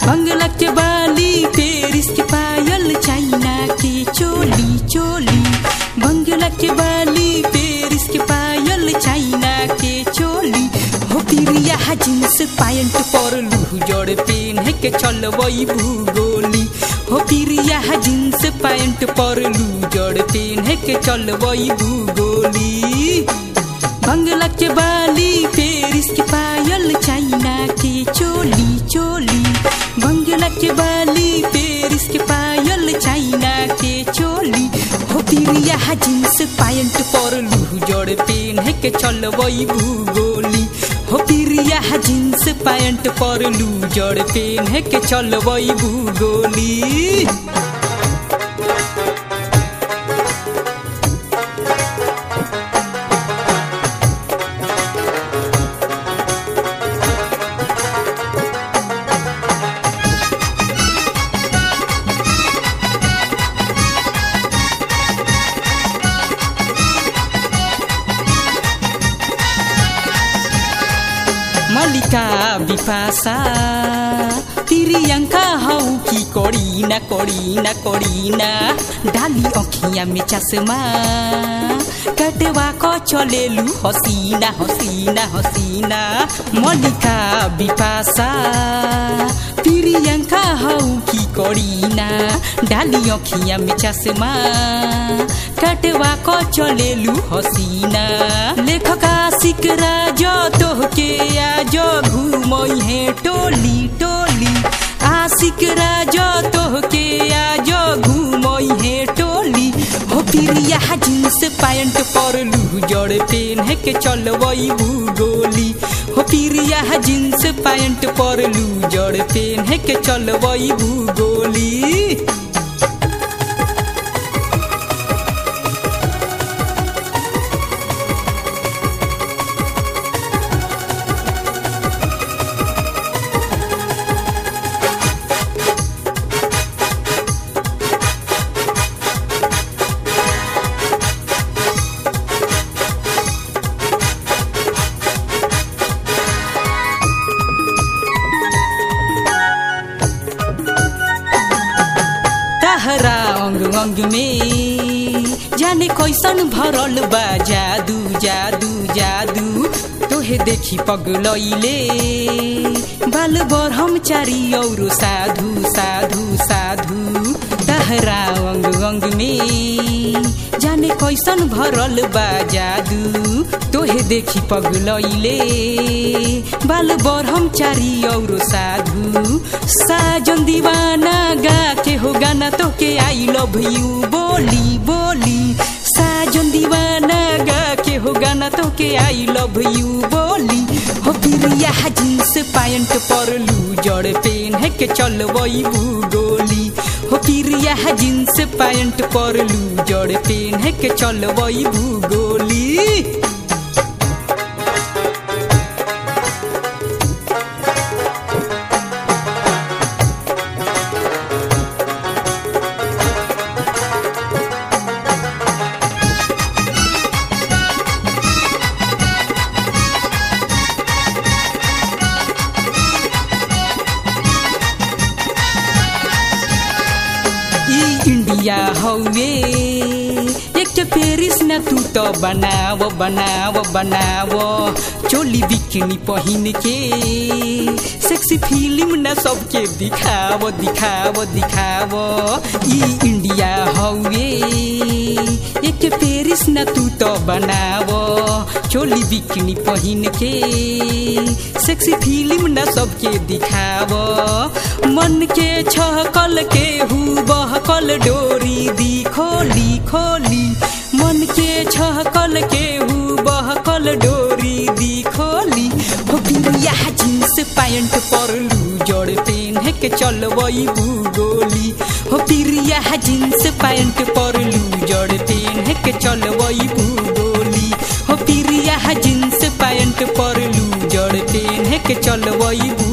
बंगला के बाली पेरिस के पायल चाइना के चोली चोली बंगला के बाली पेरिस के पायल चाइना के चोली हो पिरिया जींस पैंट पर लू जड़ पेन के चलबई भूगोली हो पिरिया जींस पैंट पर लू जड़ पेन के चलबई भूगोली बंगला के बाली पेरिस के पायल चाइना के चोली चोली बंगला के बाली पेरिस के पायल चाइना के चोली हो पिरिया जींस पैंट पर लू जड़ पेन के चलबई भूगोली हो पिरिया जींस पैंट पर लू जड़ पेन के चलबई भूगोली मल्लिका बिपासा तिरियंका हौ की करीना करीना करीना डाली अखिया में चश्मा कटवा क चलेलु हसीना हसीना हसीना मल्लिका बिपासा प्रियंका हौ की करीना डाली अखिया में चश्मा कटवा क चलेलु हसीना लेखका सिकरा जो तोहके आज घुमई है टोली टोली आशिक राजो तोहके आज घुमई है टोली हो पिरिया जींस पैंट पर लू जड़ पेन है के चलबई भूगोली हो पिरिया जींस पैंट पर लू जड़ पेन है के चलबई भूगोली तहरा अंग अंग में जाने कैसन भरल बा जादू जादू जादू तोहे देखी पगलैले बाल बरहम चारी औरो साधु साधु साधु तहरा अंग अंग में जाने कैसन भरल बा जादू तोहे देखी पगलैले बाल बरहम चारी औरो साधु साजन दीवाना गा के हो गाना तो के आई लव यू बोली बोली साजन दीवाना गा के हो गाना तो के आई लव यू बोली हो पिरिया जींस पैंट पर लू जड़ पेन है के चलबई भूगोली हो पिरिया जींस पैंट पर लू जड़ पेन है के चलबई भूगोली ई इंडिया हौवे एक तो पेरिस न तू तो बनाव बनाव बनाव चोली बिकनी पहिन के सेक्सी फिल्म न सबके दिखाव दिखाव दिखाव ई इंडिया हौवे एक पेरिस न तू तो बनाव चोली बिकनी पहिन के सेक्सी फिल्म न सबके दिखाव मन के छहकल के हु बहकल डोरी दी खोली खोली मन के छहकल के हु बहकल डोरी दी खोली हो पिरिया जींस पैंट पर लू जड़ पेन है के चलबई भूगोली हो पिरिया जींस पैंट पर लू जड़ पेन है के चलबई भूगोली हो पिरिया जींस पैंट पर लू जड़ पेन है के चलबई भू